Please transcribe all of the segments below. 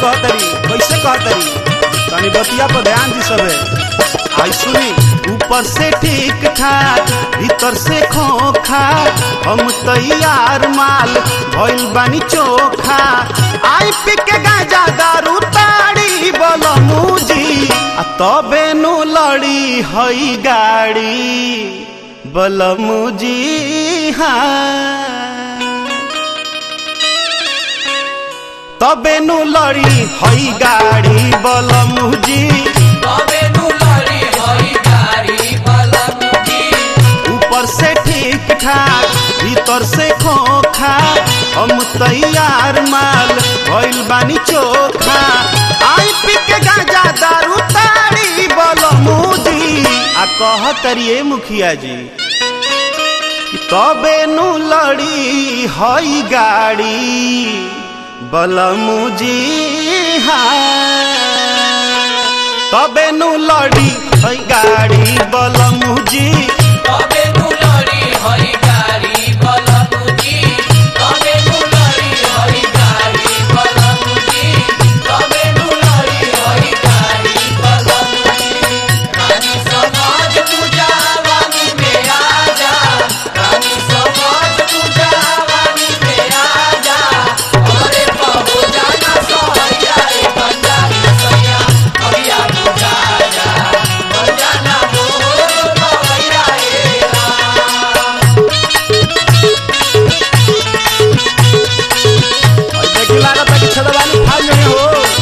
कहतरी कैसे कहतरी तनी बतिया पर ध्यान दी सबे आई सुनी ऊपर से ठीक ठाक भीतर से खोखा हम तैयार माल भइल बानी चोखा आई पी के गांजा दारू ताड़ी बोल मुजी आ तबे नु लड़ी हई गाड़ी बोल मुजी हाँ तबे नु लड़ी हई गाड़ी बोल मुजी तबे नु लड़ी हई गाड़ी बलमुजी ऊपर से ठीक ठाक भीतर से खोखा हम तैयार माल भइल बानी चोखा आई पी के गांजा दारू ताड़ी बोल मुजी आ कह करिए मुखिया जी कि तबे नु लड़ी हई गाड़ी बोल मुजी हाँ तबे नु लड़ी हई गाड़ी बोल मुजी तबे नु लड़ी हई गाड़ी बलमुजी तबे नु लड़ी हई गाड़ी बलमुजी तबे नु लड़ी हई गाड़ी बलमुजी रानी समाज तू जवानी में आजा रानी समाज तू जवानी में आजा अरे बहू जाना सैया रे बंजारी सैया अभिया तू जाजा बंजाना मोर भैया रे राम देखी लागत है कि छदवानी फाल में हो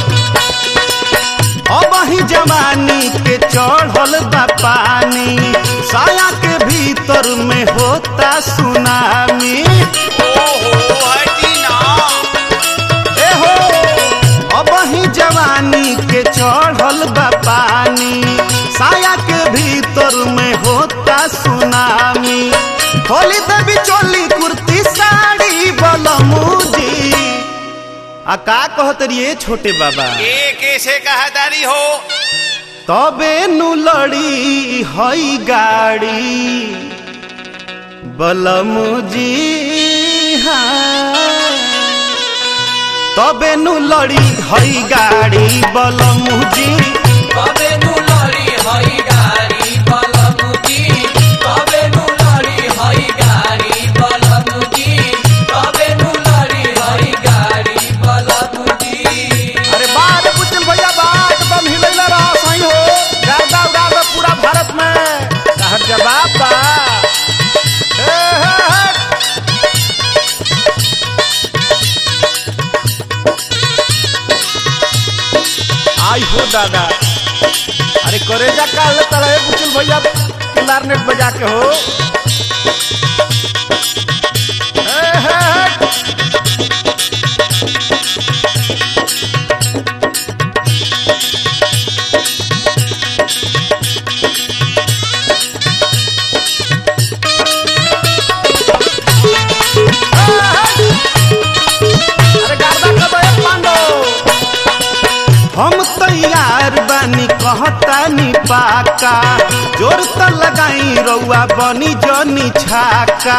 अब ही जवानी के चढ़ल बा पानी साया के भीतर में होता सुनामी ए हो अब ही जवानी के चढ़ल बा पानी साया के भीतर में होता सुनामी खोली देवी चोली कुर्ती साड़ी बलमुजी आ का कहत रिए छोटे बाबा के कैसे कहदारी हो तबे नु लड़ी हई गाड़ी बलमुजी हाँ तबे नु लड़ी हई गाड़ी बलमुजी तबे नु लड़ी हई गाड़ी बलमुजी तबे नु लड़ी हई गाड़ी बलमुजी तबे नु लड़ी हई गाड़ी बलमुजी अरे बात पुचल भैया बात बम हिलैला रहा सही हो गादा उड़ा दे पूरा भारत में कहर जवाब बा हे हे हे आई हो दादा अरे करेजा काल तरह पुचल भैया क्लारनेट बजा के हो हे हे हे अरे गार्दा कब है पांडो हम तैयार बानी कहतानी पाका जोर त लगाई रउआ बनी जनी छाका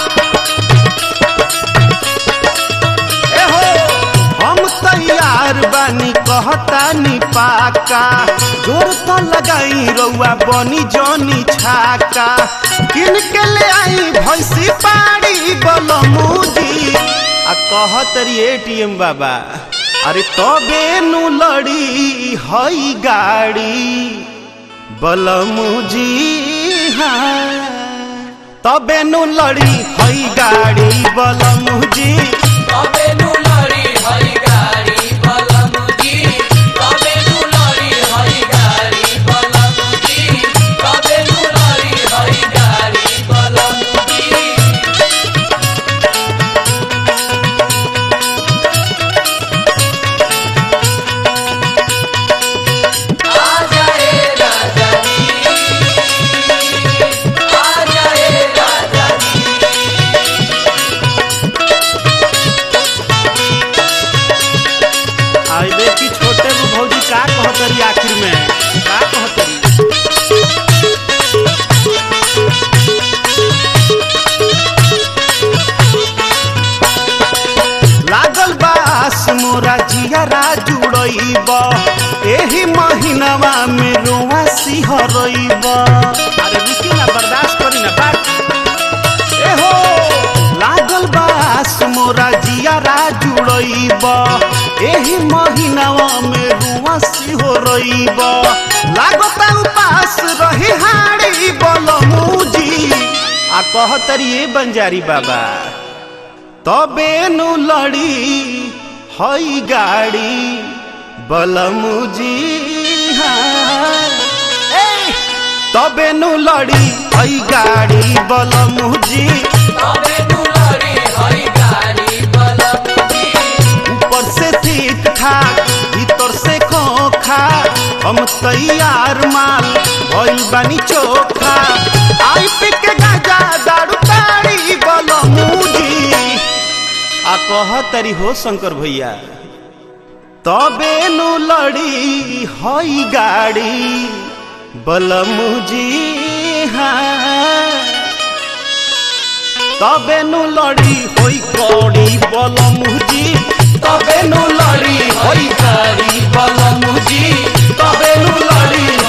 ए हो हम तैयार बानी कहतानी पाका जोर त लगाई रउआ बनी जनी छाका किन के ले आई भैंसी पाड़ी बलमुजी आ कहत री एटीएम बाबा अरे तबे नु लड़ी हई गाड़ी बलमुजी हाँ तबे नु लड़ी हई गाड़ी बलमुजी तबे नु लड़ी हई गाड़ी बलमुजी तबे नु लड़ी हई गाड़ी बलमुजी तबे नु लड़ी हई गाड़ी बलमुजी आजा रे राजा जी आजा रे राजा जी एही महीनावा में रोआ सिहरइब अरे रुकी ना बर्दाश्त करी ना बात ए हो लागल बास मोरा जियारा जुड़इब एही महीनावा में रुआ सिहरइब लागता उपास रही हाड़ी बलमुजी आ कहतरी ए बंजारी बाबा तबे नु लड़ी हई गाड़ी बलमुजी हाँ। ए, तबे नु लड़ी हई गाड़ी बलमुजी तबे दुलरी हई गाड़ी बलमुजी ऊपर से ठीक ठाक भीतर से खोखा हम तैयार माल भइल बानी चोखा आई पी के गाजा दारू ताड़ी बलमुजी आ कह तरी हो शंकर भैया तबे नु लड़ी हई गाड़ी बलमुजी हाँ तबे नु लड़ी होई कौड़ी बलमुजी तबे नु लड़ी होई गाड़ी बलमुजी तबे नु लड़ी